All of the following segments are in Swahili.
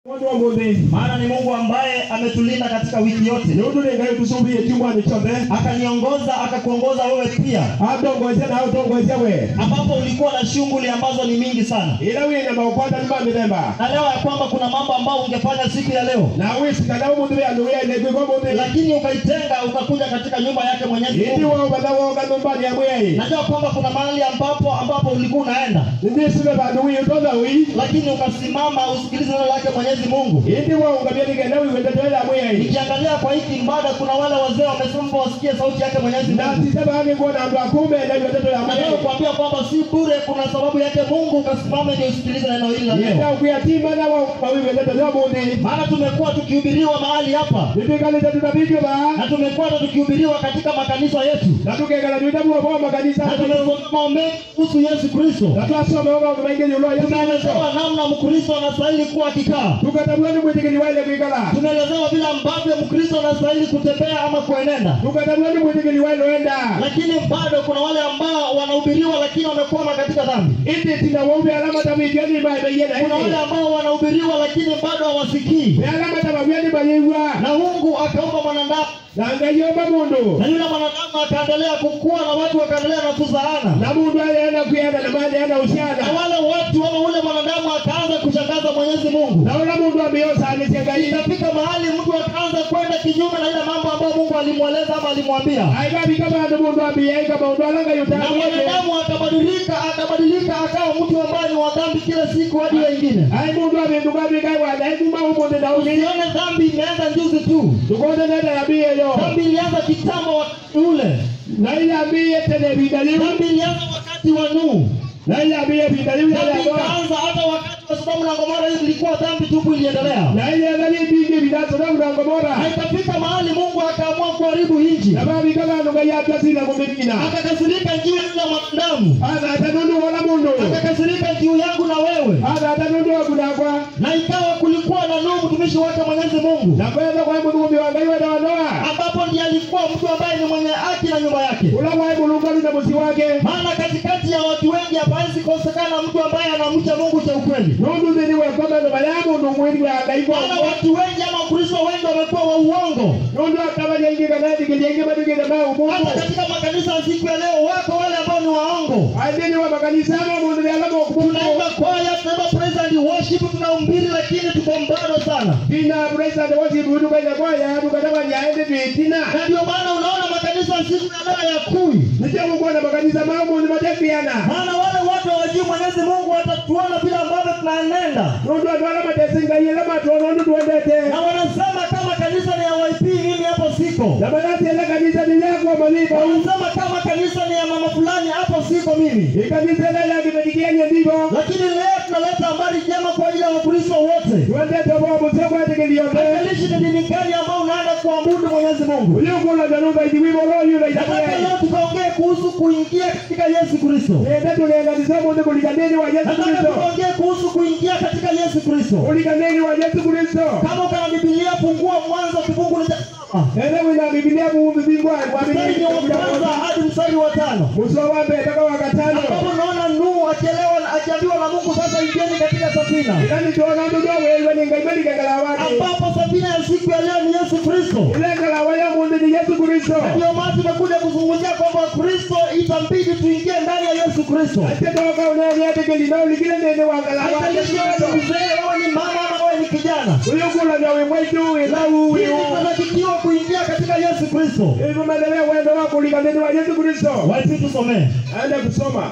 Mundu wa muthi maana ni Mungu ambaye ametulinda katika wiki yote, nundu ni ngai tusumbiye kiumwani chothe akaniongoza akakuongoza wewe pia, atongocia na utongocia we ambapo ulikuwa na shughuli ambazo ni mingi sana, ila wina maukwata ni ma mithemba na leo ya kwamba kuna mambo ambayo ungefanya siku ya leo, na wisikana umuthi wi andu wiaile kwikwa muthi lakini ukaitenga ukakuja katika nyumba yake Mwenyezi indi Mungu. wobatha woga nyumbani ya mwei Najua kwamba kuna mahali ambapo ambapo ulikuwa unaenda, nindisive vandu wi utotha wi lakini ukasimama usikilize neno lake Mwenyezi Mungu. indi woungavia nigenda wiwendeteela mwei Nikiangalia kwa hiki ibada, kuna wale wazee wamesema wasikie sauti yake Mwenyezi na Mungu. tise vani kuona andu akume na wiwendeteela Nataka mwei kuambia kwamba si bure, kuna sababu yake Mungu ukasimame ndio usikilize neno hili la leo. yenda ukwiatima na wawiwendetelea muthi Maana tumekuwa tukihubiriwa mahali hapa nitwikalite tutavivyo va na tumekuwa tukihubiriwa katika makanisa yetu na tukekala twitavuo vo makanisa na tumesoma mengi kuhusu Yesu Kristo. na twasoma maundu maingi yulwa yesu Tumeelezewa namna Mkristo anastahili kuwa akikaa. tukatavua ni mwitikili waile kwikala Tumeelezewa vile ambavyo Mkristo anastahili kutembea ama kuenenda, tukatavua ni mwitikili waile enda lakini bado kuna wale ambao wanahubiriwa lakini wamekwama katika dhambi. iti tina wauve alama taviityani maiveiena Kuna wale ambao wanahubiriwa lakini bado hawasikii, ni alama tavavyani mayiwa na Mungu akaumba mwanadamu na ngaiomba mundu na yule mwanadamu akaendelea kukua na watu wakaendelea na kuzaana, na mundu alienda kuyenda na mali enda na usiana wale watu ama ule mwanadamu akaanza kushangaza Mwenyezi Mungu. na ula mundu amiosanisye ngai Ikafika mahali mtu akaanza kwenda kinyume na ile mambo ambayo Mungu alimweleza ama alimwambia, aikavika vandu mundu ambiyaika maundu ala ngai na utaaie mwanadamu akabadilika, akabadilika akawa mtu ambaye ni wa dhambi kila siku hadi wengine. ai mundu avinduka vikai wathaikuma umuthi na uthi Usione dhambi imeanza juzi tu, tukote nenda yambie yo dhambi ilianza kitambo wakati ule, na ile ambie tene vinda liu dhambi ilianza wakati wa Nuhu, na ile ambie vinda liu dhambi yalagoa ikaanza hata wakati wa Sodoma na Gomora. Hii ilikuwa dhambi tupu, iliendelea na ile ngali vingi vinasona mlango bora na ikafika mahali Mungu akaamua kuharibu nchi, na vavika vandu ngai atasina kumimina akakasirika juu ya yule mwanadamu, ana atanundu wala mundu akakasirika juu yangu na wewe, ana atanundu wakunakwa na ikawa kulikuwa na Nuhu mtumishi wake Mwenyezi Mungu, na kwenda kwa mulungu wa ngai wenda wandoa ambapo ndiye alikuwa mtu ambaye ni mwenye haki na nyumba yake. ula wa mulungu ali na musi wake Maana katikati ya watu wengi hapawezi kosekana mtu ambaye anamcha Mungu cha ukweli. nundu thini wekoma no baya mundu mwiri wa ngai Maana kwa watu wengi ama Wakristo wengi wamekuwa wa uongo. nundu akabanya ingi kana thikiria ingi matukire ma Hata umundu katika makanisa ya siku ya leo wako wale ambao ni waongo. athini wa makanisa ma mundu ni alama okumundu Tunaimba kwaya, tunaimba praise and worship, tunahubiri lakini tuko mbado sana. tina praise and worship tukaina kwaya tukatabanya ende twitina Na ndio maana unaona makanisa ya siku ya leo yakui. nicio gukuona makanisa ma mundu matekiana Maana wale watu hawajui Mwenyezi Mungu watatuona vile ambavyo tunaenenda. nundu andu ala matesi ngai ala matuona undu tuendete Na wanasema kama kanisa ni ya YP mimi hapo siko. na manasi ala kanisa ni yakwa maliva Wanasema kama kanisa ni ya mama fulani hapo siko mimi. ikanisa la yakimedikianye ndivo Lakini leo tunaleta habari njema kwa ajili ya Wakristo wote. tuendete bo musekwatikiliote Haijalishi ni dini gani ambao unaenda kuabudu Mwenyezi Mungu. uyukula nanuga ithiwivoloyula Nataka itakuya leo tukaongee kuhusu kuingia katika Yesu Kristo. ende tulenganisa mundu kulikaneni wa yesu Nataka kristo tukaongee kuhusu kuingia katika Yesu Kristo. kulikaneni wa yesu kristo Kama uko na Biblia fungua Mwanzo kifungu cha saba. ende wina bibilia muumbi bingwa Mstari ni wa kwanza hadi mstari wa tano. muso wa mbere mpaka wa gatano Ambapo unaona Nuhu akielewa na akiambiwa na Mungu sasa ingieni katika safina. ikani tuona ndu dowelwe ni ngai malikengala wake Ambapo safina ya siku ya leo ni Yesu Kristo. ilengala waya mundu ni yesu kristo Ndio maana tumekuja kuzungumzia kwamba Kristo itambidi tuingie ndani ya Yesu Kristo. ate toka uneliatikili na ulikile nene wangala wake Haijalishi wewe ni mzee, wewe ni mama ama wewe ni kijana. uyukula nawe mwaitu wilau Hili tunatakiwa kuingia katika Yesu Kristo. ivumelele wendo wa kulikaneni wa yesu kristo Wapi tusomee? aende kusoma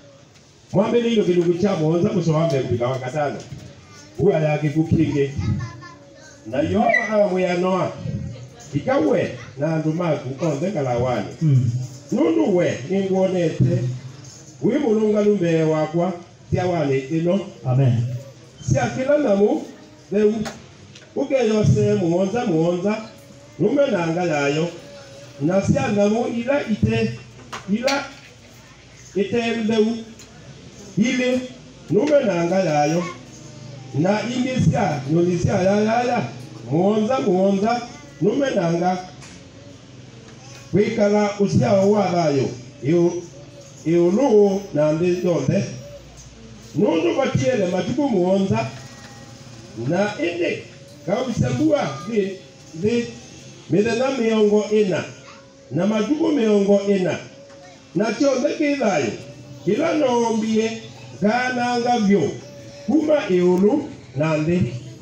mwambile ilo kilugu cha monza musowambe kupika wa katano uya yake kukinge na yoba awamuyanoa ikawe na andu maku onthe ngalawani Mm. nundu we ninguonete wi mulungalu mbee wakwa cia wani ino Amen. cia kila namu theu ukeyose muonza muonza nume na nga yayo na cia namu ila ite ila ite theu ili nume na nga yayo na ingi cia nyoni cia yayaya muonza muonza nume na nga wikala uciao wa thayo iulu na nthi yonthe nundu batiele matuku muonza na indi kausambua thi thi mithenya mĩongo ĩna na matukũ mĩongo ĩna na kĩothe kĩ thayũ kĩrĩa noombie ngananga vyũ kuma ĩũlũ na nthĩ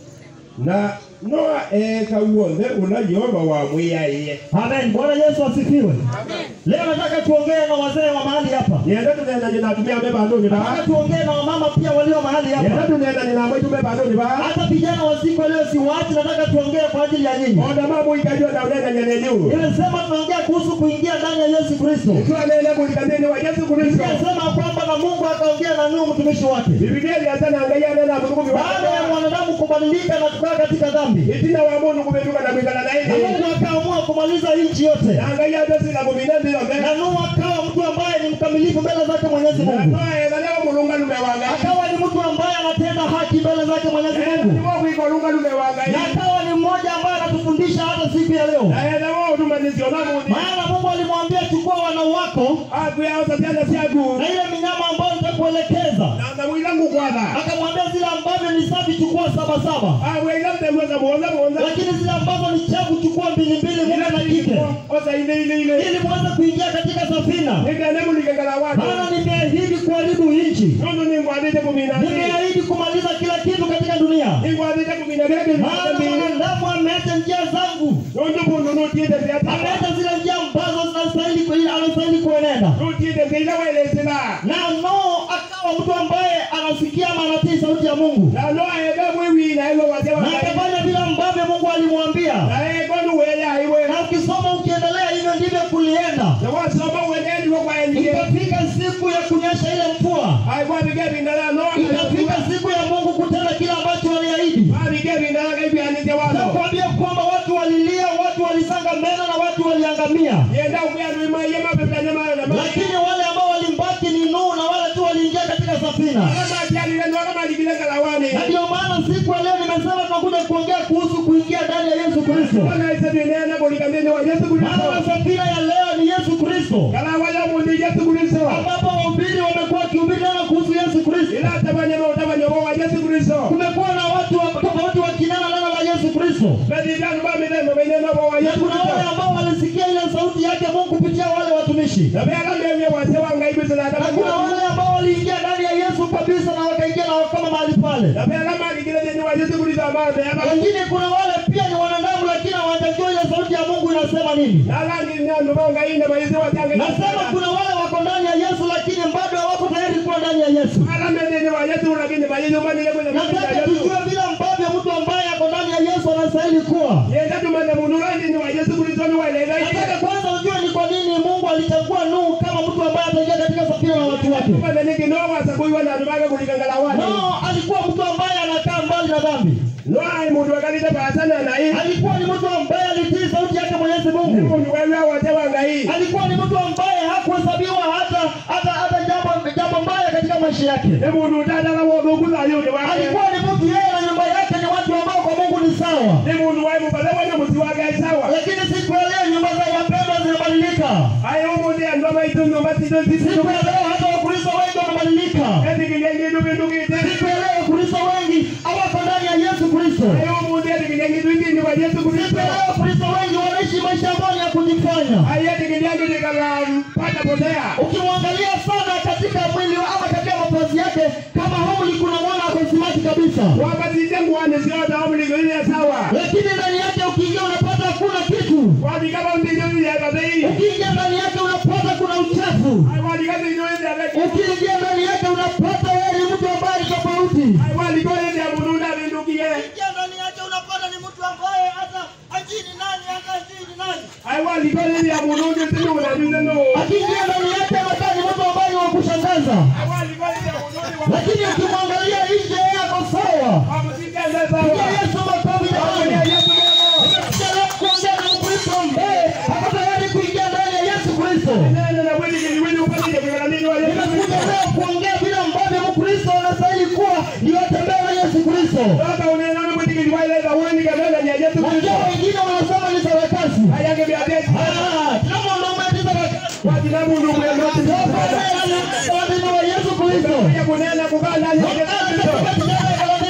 na noa eka wothe ũla Jehova wamwĩaĩie Amen. Bwana Yesu asifiwe. Leo nataka tuongee na wazee wa mahali hapa. nienda tunenanye na atumia me bandũnĩ Nataka baa tuongee na wamama pia walio mahali nienda hapa. tunenanye na mwaitu me bandũnĩ baa Hata vijana wa siku ya leo siwaachi, nataka tuongee kwa ajili ya nyinyi. onda mamũikajua na ũnenanye neniũ Nimesema tunaongea kuhusu kuingia ndani ya Yesu Kristo. twanene mũrikanĩni wa Yesu Kristo Nimesema kwamba na Mungu akaongea na Nuhu mtumishi wake. Biblia ilianza na ngai anena mũthũkũmi Baada ya mwanadamu kubadilika na kukaa katika dhambi, itina wa mũndũ kũbĩtuka na gwĩkala na na ĩthĩ Mungu akaamua kumaliza nchi yote, na ngai andecila kũmina thĩ yothe na Nuhu akawa mtu ambaye ni mkamilifu mbele zake Mwenyezi na Mungu, twaetha leo mũrũngalume wa ngai akawa ni mtu ambaye anatenda haki mbele zake Mwenyezi Mungu, nĩguo gwĩka ũrũngalume wa ngai na akawa ni mmoja ambaye anatufundisha hata siku ya leo. na etha wo ũtumanĩcio na mũthĩ Maana Mungu alimwambia chukua wana wako akwĩaoca ciana ciaku na ile minyama ambayo nitakuelekeza, na ndamũira ngũkwatha akamwambia zile ambavyo ni safi chukua saba saba, akwĩra mteguoca muothe muothe lakini zile ambazo ni chafu chukua mbili mbili, mume na kike, oca inĩ inĩ inĩ ili muweze kuingia katika safina. nĩkene mũrikangana watu Maana nimeahidi kuharibu nchi, nũndũ nĩngwathĩte kũmina thĩ nimeahidi kumaliza kila kitu katika dunia. nĩngwathĩte kũmina kĩrĩa kĩrĩ Maana thĩ mwanadamu ameacha njia zangu, nũndũ mũndũ nũtiĩte ciata ameacha zile njia ambazo zinastahili ku- anastahili kuenenda. nũtiĩte cia ira welecĩra Na Nuhu akawa mtu ambaye anasikia ama anatii sauti ya Mungu, na no ende mwĩwina ĩgo wacia wa na ngai akafanya vile ambavyo Mungu alimwambia. na ĩngonu wĩya iwe Na ukisoma ukiendelea, hivyo ndivyo kulienda. na wasoma wenendiwo kwaendiye Ikafika siku ya kunyesha ile mvua, aikwabike bindala no ikafika siku ya Mungu kutenda kile ambacho waliahidi. abike bindala kaibianĩtie watho Nakwambia kwamba watu walilia, watu walisanga meno na watu waliangamia, yenda ukuyandũimaiye mabebitanya mayo na lakini wale ambao walimbaki ni Nuhu na wale tu waliingia katika safina. makianire no maligile ngalawani Na ndio maana siku ya leo nimesema tunakuja kuongea kuhusu kuingia ndani ya Yesu Kristo. ona isebienene kulikamini wa yesu Maana kristo safina ya leo ni Yesu Kristo, kalawa ya mundi yesu kristo ambapo wahubiri wamekuwa wakihubiri neno kuhusu Yesu Kristo. ila tabanyama utabanyobo wa yesu kristo Kumekuwa na watu wa- tofauti wakinena neno la Yesu Kristo, bedidanu bamilemo bainenobo wa na yesu kuna wale kristo ambao walisikia ile sauti yake Mungu kupitia wale watumishi, nabealamemye wase wangaibise na kuna natabanyama wale ambao waliingia ndani ya Yesu kabisa na wakaingia na wakama mahali pale. nabealamaligile jeni wa yesu kristo amambe Lakini kuna wale pia ni wanadamu, lakini hawajajua ile sauti ya Mungu inasema nini. nalanginyanubongaine maisi watange Nasema kuna wale wako ndani ya Yesu, lakini bado hawako tayari kuwa ndani ya Yesu. alamedeni wa yesu lakini mayizumanile Nataka yesu tujue vile ambavyo mtu ambaye ako ndani ya Yesu anastahili kuwa. yenda tumane mundu landini wa yesu kristo niwaeleza Nataka kwanza ujue ni kwa nini Mungu alichagua Nuhu kama mtu ambaye ataingia katika safina na watu wake. tumane nikinowasakuiwa nanumaga kulikangalawani No, alikuwa mtu ambaye anakaa mbali na dhambi. no ai mundu akalite pasana nai Alikuwa ni mtu ambaye alitii sauti yake Mwenyezi ni Mungu. mundu wewe wote wa ngai Alikuwa ni mtu ambaye hakuhesabiwa hata hata hata jambo jambo mbaya katika maisha yake. ni mundu utataga wothuku thayuni wake Alikuwa ni mtu yeye na nyumba yake ni watu ambao kwa Mungu ni sawa. ni mundu wai mupathe wene musi wake sawa Lakini siku ya leo nyumba za wapendwa zinabadilika. ai umuthi andu amaitu nyumba citũ Siku ya leo hata Wakristo wengi wanabadilika. ethikiria ngindu bindugite Siku ya leo Wakristo wengi hawako ndani ya Yesu Kristo. ai umuthi ethikiria ngindu ingini wa yesu Siku kristo ya leo Wakristo wengi wanaishi maisha ambayo ni ya kujifanya. ai ethikiria ndu nikala pata potea Ukimwangalia sana katika mwili wa- ama katika mavazi yake, kama Hauli kuna mwana akosimati kabisa, wapatite nguani ciothe omulingo ile sawa lakini ndani yake ukiingia unapata hakuna kitu. wathikaba ntinyo ilegathei Ukiingia ndani yake unapata kuna uchafu. ai wathika ntinyo ilegathei Ukiingia ndani yake unapata wewe ni mtu ambaye ni tofauti. ai wathiko ile mundu ndavindukie Ingia ndani yake unapata ni mtu ambaye hata ajui ni nani hata ajui ni nani. ai wathiko ile mundu nditinu unathize no Akiingia ndani yake anakaa ni mtu ambaye ni wa kushangaza, ai wathiko ile mundu lakini ukimwangalia nje yako sawa. wamusikeze Pigia sawa Yesu makofi Amen. jamani. Yesu mwema. Tunataka kuongea na Mkristo ambaye ako tayari kuingia ndani ya Yesu Kristo. Nene na wili kili wili upatike kwa nini wa Yesu Nimekuja Kristo. leo kuongea vile ambavyo Mkristo anastahili kuwa ndio atembee na Yesu Kristo. Baba unena ni mwiti kili waile za uweni kamela ni ya Yesu Kristo. Najua wengine wanasema ni sarakasi. Ayange vya desi. Ah, kila mwanaume ati sarakasi. Wajina mundu mwema. Wadini wa Yesu Kristo. Ya kunena kukaa ndani ya Yesu Kristo. Wadini wa Yesu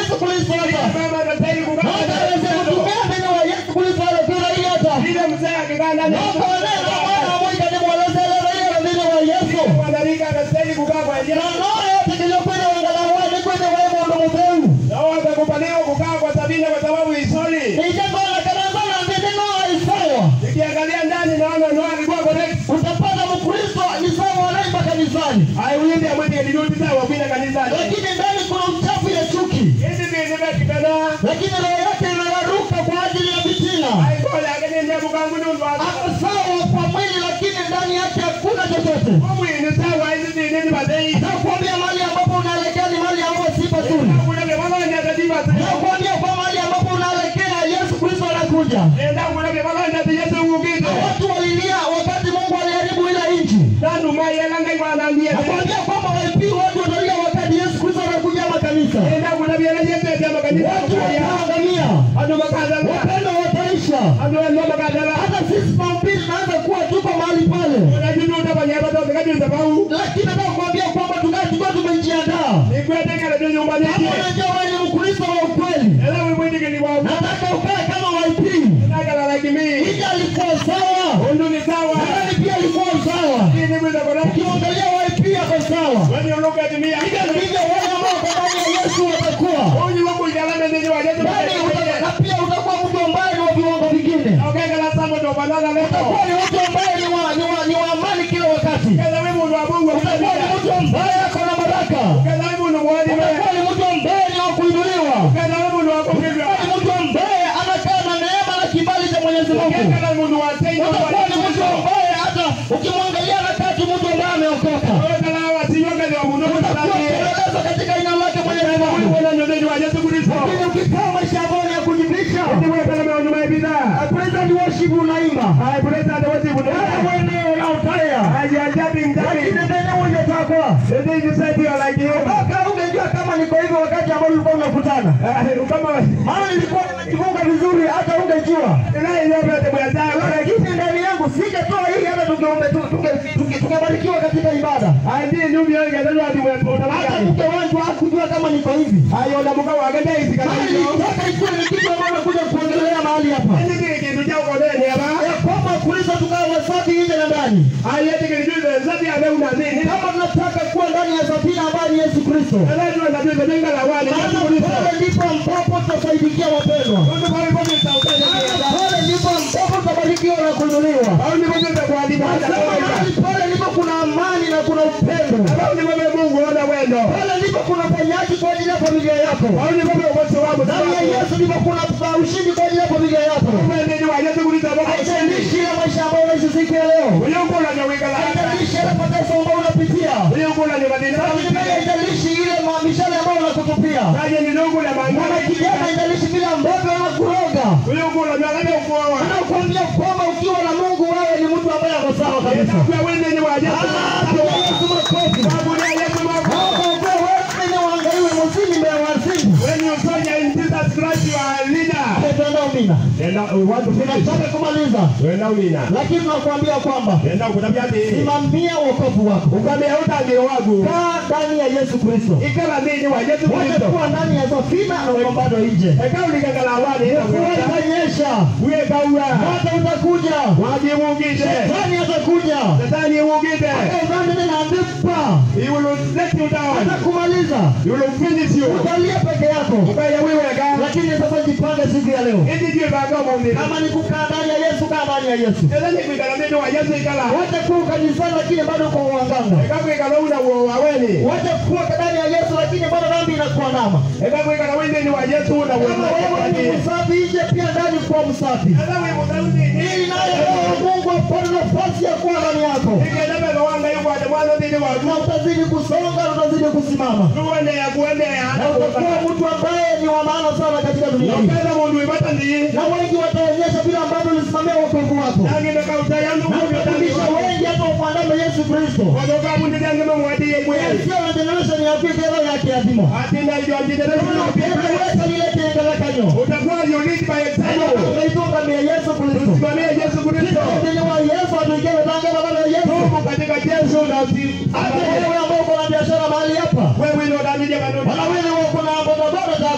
Yesu Kristo hata. mama anastahili kukaa Hata aweze kutumia neno wa Yesu Kristo hata kila hii hata. Ile mzee akikaa ndani ya Naomba neno la Bwana moja ni mweleze leo hiyo neno wa Yesu. mwanarika anastahili kukaa kwa Na ajili ndoa yote kiliyokwenda wangalau wale kwenda wewe ndo mzee. na wao watakubaliwa kukaa kwa sabini kwa sababu isoni. Nijapoona kana sana neno isawa. Nikiangalia ndani naona Noa alikuwa correct. Utapata Mkristo ni sawa anaimba kanisani. Aiwindi amwende nilirudi sawa kwenda kanisani. Lakini ndani kuna uchafu ya chuki. Hizi ndizo zimekipenda. Lakini roho yake inararuka kwa ajili ya fitina. Aibola akene ndebu kangu nundu Ako sawa kwa mwili lakini ndani yake hakuna chochote. Omwini sawa hizi ndi nini badei. Nakwambia mahali ambapo unaelekea ni mahali ambapo si pazuri. Kuna bebalanya tadiba. Nakwambia kwa mahali ambapo unaelekea Yesu Kristo anakuja. Enda kuna bebalanya tiyesu ukito. Watu walilia wakati Mungu aliharibu ile nchi. Nandu mai elanga iwanambia. Nakwambia kwamba walipii watu watalia wakati Yesu Kristo anakuja makanisa. Enda kuna biela yesu ya makanisa. Watu wataangamia. Ando makadala. Wapendo wataisha. Ando endo makadala. Hata sisi mahubiri tunaanza kuwa tuko mahali pale. Unajudu utafanya bado ukajua sababu. Lakini nataka kuambia kwamba tukae tukiwa tumejiandaa. Nikwete kale ndio nyumbani Kama yake. unajua wewe ni Mkristo wa ukweli. Ela wimwindi kili wa. Nataka ukae kama waipii. Nakala like me. Ija alikuwa sawa. Undu ni sawa. Nadhani pia alikuwa sawa. Hii ni mwenda correct. Ukimwangalia waipii ako sawa. When you look at me, I Hivyo can ndivyo wale ambao kwa ndani ya Yesu watakuwa. Onye wako igalame nini wa Yesu. Ndani uta- na pia utakuwa mtu ambaye ni wa viwango vingine. Okay, kala samo ndo banana Utakuwa leo. ni mtu ambaye ni wa ni wa ni wa amani kila wakati. Kaza wewe mundu wa Mungu. Utakuwa ni mtu ambaye ako na baraka. Kaza wewe mundu mwadi wewe. Utakuwa ni mtu ambaye ni wa kuinuliwa. Kaza wewe mundu wa kupiga. Utakuwa ni mtu ambaye anakaa na neema na kibali cha Mwenyezi Mungu. Kaza mundu wa tendo. Utakuwa ni mtu ambaye hata ukimwangalia anakaa tu mtu ambaye ameokoka. Kala wa tiyo kaza wa mundu. Utakuwa ukieleza katika jina lake Mwenyezi Mungu. Wewe ndio ndio wa Yesu Kristo. Lakini ukikaa maisha ambayo ni ya kujificha, Ndiwe kala mwa nyuma ibida. praise and worship unaimba. Hai buleta ndio wote Wewe bundu. mwenyewe unautaya. Hai ajabi Lakini ngapi. ndani hujatakwa. Ndio hivi sasa ndio like you. Mpaka ungejua kama niko hivyo wakati ambao ulikuwa unakutana. Kama Maana nilikuwa nimejifunga vizuri hata ungejua. ila ile yote mwanadamu. Lakini ndani yangu sijatoa hii hata tungeombe tu tunge- tunge- tungebarikiwa katika ibada. Andi ndugu yangu ndio watu Hata mwanadamu. mke wangu hakujua kama niko hivi. Hayo na mkao wagenda hizi kama Maana hiyo. nilitaka ikuwe ni kitu ambacho nakuja kuongelea mahali hapa. Hizi kitu cha ukoleni hapa. Ya kwamba Kristo tukawa wasafi nje na ndani. Haya hiki kitu cha zaidi ya leo na nini? Kama tunataka kuwa ndani ya safina ambayo ni Yesu Kristo. Lazima na ndio jenga la wale. Maana pale ndipo ambapo tutasaidikia wapendwa. Ndio kwa hivyo ni sauti Maana ya pale ndipo ambapo tutabarikiwa na kuinuliwa. au ni mmoja kwa hadithi Nasema mahali pale ndipo kuna amani na kuna upendo. au ni mmoja Mungu ona wendo. Pale ndipo kuna uponyaji kwa ajili ya familia yako. Au ni mmoja kwa sababu Ndani ya Yesu ndipo kuna ushindi kwa ajili ya familia yako. Wewe ndio wa Yesu Kristo Baba. Haijalishi ile maisha ambayo unaishi siku ya leo. Wewe uko na nyawika la. Haijalishi ile mateso ambayo unapitia. Wewe uko na nyawika la. Haijalishi ile mishale ambayo unakutupia. Kaje ni ndugu na Mwana mangana kijana haijalishi vile ambavyo wanakuroga. Wewe uko na nyawika ukoa. Anakuambia kwamba ukiwa na Mungu wewe ni mtu ambaye ako sawa kabisa. Kwa wewe ni wa Yesu. Ah, piga Yesu makofi. Sababu ni Yesu Mungu. Hapo kwa wewe ni waangaliwe muzini mbele ya wazimu. When you soldier in Jesus Christ you are a leader. Tunaenda umina. And now we want to finish. Tunataka kumaliza. Wewe na umina. Lakini tunakuambia kwamba Enda kutabia ati simamia wokovu wako. ukamea utangiro wangu. Kaa ndani ya Yesu Kristo. Ikala nini wa Yesu Wacha Kristo. kuwa ndani ya safina na uko bado nje. Eka ulikangala wani. Mvua itanyesha. Uye kaua. Moto utakuja. Waji mugite. Shetani atakuja. Shetani mugite. Udhani tena ndipa. He will let you down. Atakumaliza. He will finish you. Utalia peke yako. Ukaya wewe ka. Lakini sasa jipange siku ya leo. Hizi ndio baga muumini. Kama ni kukaa ndani ya Yesu, kaa ndani ya Yesu. Ela ni kwikala nini wa Yesu ikala. Wacha kuwa kanisani lakini bado uko uanganga. Eka kwikala una uo waweni. Wacha kuwa ndani ya Yesu lakini bado dhambi inakuandama. Eka kwikala wewe ni wa Yesu una uo Kama wewe ni waweni. msafi nje, pia ndani kuwa msafi. Ela wewe mutauni ni. Ili naye Roho wa Mungu apate nafasi ya kuwa ndani yako, Ikenda baba wanga yuko ate mwana dhidi wa na utazidi kusonga na utazidi kusimama, tuone ya kuende ya na utakuwa mtu ambaye ni wa maana sana katika dunia hii, Ukenda mundu ibata ndi. na wengi wataonyesha vile ambavyo ulisimamia wokovu wako, Nangi ndo kauta yandu na utafundisha wengi hata umwandame Yesu Kristo. Wadoka mundi yangu mwadi ye mweli. Sio na generation ya pili leo yake adhima. Atina hiyo ndidere Unaweza lile tengele kanyo. Utakuwa you lead by example. Unaitunga mbele ya Yesu Kristo. Simamia Yesu Kristo. Ndio wa Yesu atuikele tangu baba ya Yesu. Tumu katika Yesu na usi. Hata wewe ambao uko na biashara mahali hapa. Wewe ndio ndani ya maneno. Wala wewe uko na bodaboda zako.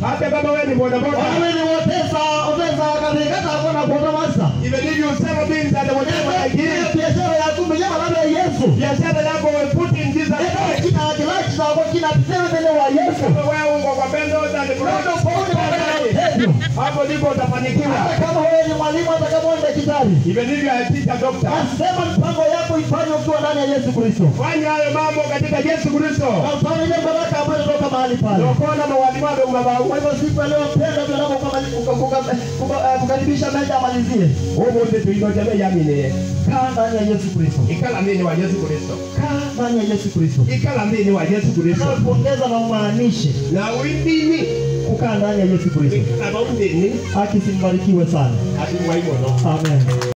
hata kama wewe ni bodaboda wawili wotesa otesa kathikata kona kuota masa even if you sell things that whatever like Hiyo this biashara ya kumenyama labda ya Yesu biashara yako we put in Jesus Eka Christ kina kilachi zako kina tuseme mbele wa Yesu kama wewe uko kwa pendo za Ndio Kristo tofauti na matendo. hapo ndipo utafanikiwa hata kama wewe ni mwalimu hata kama wewe ni daktari even if you are a teacher doctor nasema mpango yako ifanye ukiwa ndani ya Yesu Kristo fanya hayo mambo katika Yesu Kristo na ufanye ile baraka ambayo inatoka mahali pale ukona mawalimu wale kwa umabau hivyo siku ya leo mpenda tunapokukaribisha meja amalizie umunde tuingoja yamine kaa ndani ya Yesu Kristo ikala mini wa Yesu Kristo kaa ndani ya Yesu Kristo ikala mini wa Yesu Kristo kuongeza na umaanishe na windini kukaa ndani ya Yesu Kristo ikala maundini akisimbarikiwe sana ati mwaimono amen